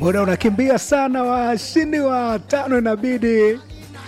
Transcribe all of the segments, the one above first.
muda unakimbia sana, washindi wa tano inabidi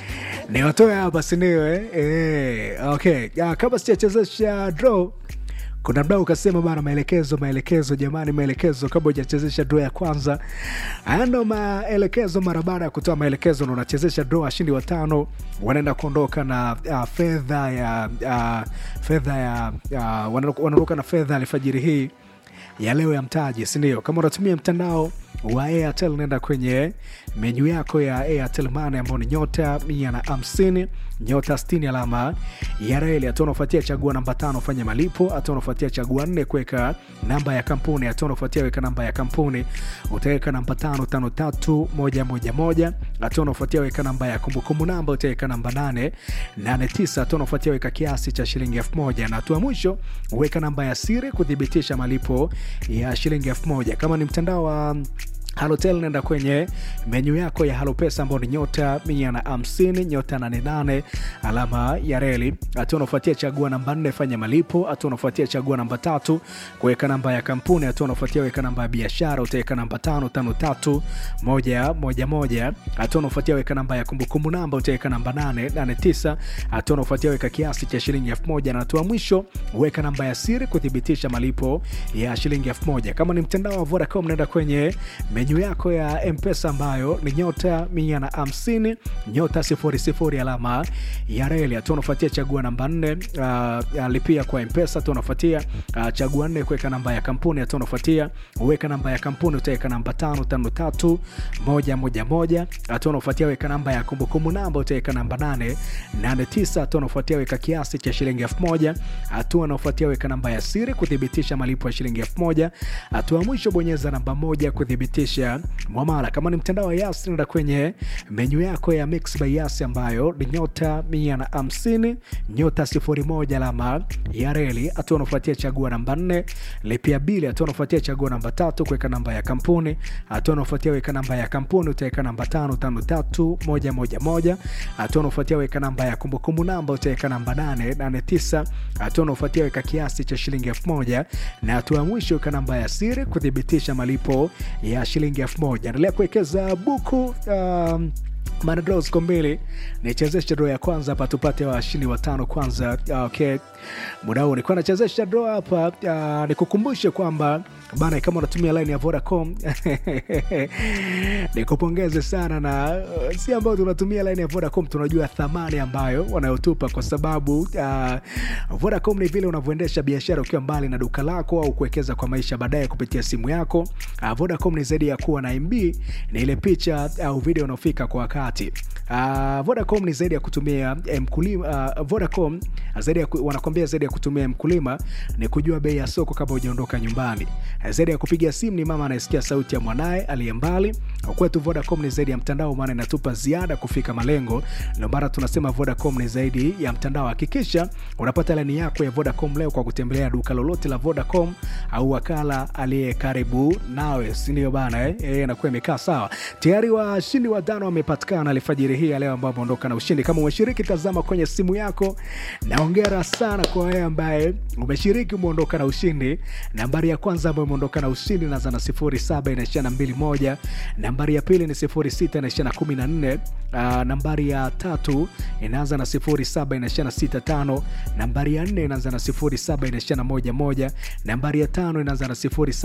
ni watoe hapa, sindio? Eh? Eh, okay. Ah, kabla sijachezesha draw kuna mdau ukasema bana, maelekezo maelekezo, jamani, maelekezo kabla hujachezesha draw ya kwanza. Haya ndo maelekezo. Mara baada ya kutoa maelekezo, ndo unachezesha draw. Washindi watano wanaenda kuondoka na uh, fedha ya uh, fedha ya uh, wanaondoka na fedha alfajiri hii ya leo ya mtaji, sindio? Kama unatumia mtandao wa Airtel nenda kwenye menyu yako ya Airtel Money ambao ni nyota mia na hamsini nyota sitini alama ya reli. Hatua unaofuatia chagua namba tano fanya malipo. Hatua unaofuatia chagua nne kuweka namba ya kampuni. Hatua unaofuatia weka namba ya kampuni, utaweka namba tano tano tatu moja moja moja. Hatua unaofuatia weka namba ya kumbukumbu namba, utaweka namba nane nane tisa. Hatua unaofuatia weka kiasi cha shilingi elfu moja na hatua mwisho weka namba ya siri kuthibitisha malipo ya shilingi elfu moja. Kama ni mtandao wa Halotel nenda kwenye menyu yako ya Halopesa ambao ni nyota mia na hamsini nyota nane nane alama ya reli. Hatua unafuatia chagua namba nne fanya malipo. Hatua unafuatia chagua namba tatu kuweka namba ya kampuni. Hatua unafuatia weka namba ya biashara, utaweka namba tano tano tatu moja moja moja. Hatua unafuatia weka namba ya kumbukumbu namba, utaweka namba nane nane tisa. Hatua unafuatia weka kiasi cha shilingi elfu moja na hatua mwisho weka namba ya siri kuthibitisha malipo ya shilingi elfu moja. Kama ni mtandao wa Vodacom nenda kwenye menyu yako ya mpesa ambayo ni nyota mia na hamsini nyota sifuri sifuri alama ya reli. Hatua unafuatia chagua namba nne uh, lipia kwa mpesa. Hatua unafuatia uh, chagua nne kuweka namba ya kampuni. Hatua unafuatia uweka namba ya kampuni, utaweka namba tano tano tatu moja moja moja. Hatua unafuatia weka namba ya kumbukumbu namba, utaweka namba nane nane tisa. Hatua unafuatia weka kiasi cha shilingi elfu moja. Hatua unafuatia weka namba ya siri kuthibitisha malipo ya shilingi elfu moja. Hatua ya mwisho bonyeza namba moja kuthibitisha mwamala. Kama ni mtandao wa Yas, nenda kwenye menyu yako ya Mix by Yas ambayo ni nyota mia na hamsini nyota sifuri moja alama ya reli. Hatua unafuatia chagua namba nne lipia bili. Hatua unafuatia chagua namba tatu kuweka namba ya kampuni. Hatua unafuatia weka namba ya kampuni, utaweka namba tano tano tatu moja moja moja. Hatua unafuatia weka namba ya kumbukumbu namba, utaweka namba nane nane tisa. Hatua unafuatia weka kiasi cha shilingi elfu moja na hatua ya mwisho weka namba ya siri kuthibitisha malipo ya shilingi elfu moja. Endelea kuwekeza buku um, manadro ziko mbili, nichezeshe dro ya kwanza hapa tupate washindi watano kwanza. Okay, muda huu nikuwa nachezesha dro hapa. Uh, nikukumbushe kwamba bana, kama unatumia line ya Vodacom nikupongeze sana, na uh, si ambao tunatumia line ya Vodacom tunajua thamani ambayo wanayotupa, kwa sababu uh, Vodacom ni vile unavyoendesha biashara ukiwa mbali na duka lako au kuwekeza kwa maisha baadaye kupitia simu yako. Uh, Vodacom ni zaidi ya kuwa na MB, ni ile picha au uh, video unaofika kwa wakati. Uh, Vodacom ni zaidi ya kutumia mkulima. Uh, Vodacom zaidi ya wanakwambia zaidi ya kutumia mkulima ni kujua bei ya soko kabla hujaondoka nyumbani. Zaidi ya kupiga simu ni mama anayesikia sauti ya mwanaye aliye mbali. Kwetu Vodacom ni zaidi ya mtandao, maana inatupa ziada kufika malengo. Ndio maana tunasema Vodacom ni zaidi ya mtandao. Hakikisha unapata laini yako ya Vodacom leo kwa kutembelea duka lolote la Vodacom au wakala aliye karibu nawe, si ndio bana? Eh, eh, inakuwa imekaa sawa. Tayari washindi watano wamepatikana alfajiri hii ya leo ambao wameondoka na ushindi. Kama umeshiriki, tazama kwenye simu yako, na hongera sana kwa wewe ambaye umeshiriki, umeondoka na ushindi. Nambari ya kwanza ambayo umeondoka na ushindi inaanza na sifuri saba inaishia na mbili moja. Nambari ya pili ni sifuri sita inaishia na kumi na nne. Uh, nambari ya tatu inaanza na sifuri saba inaishia na sita tano. Nambari ya nne inaanza na sifuri saba inaishia na moja moja. Nambari ya tano inaanza na sifuri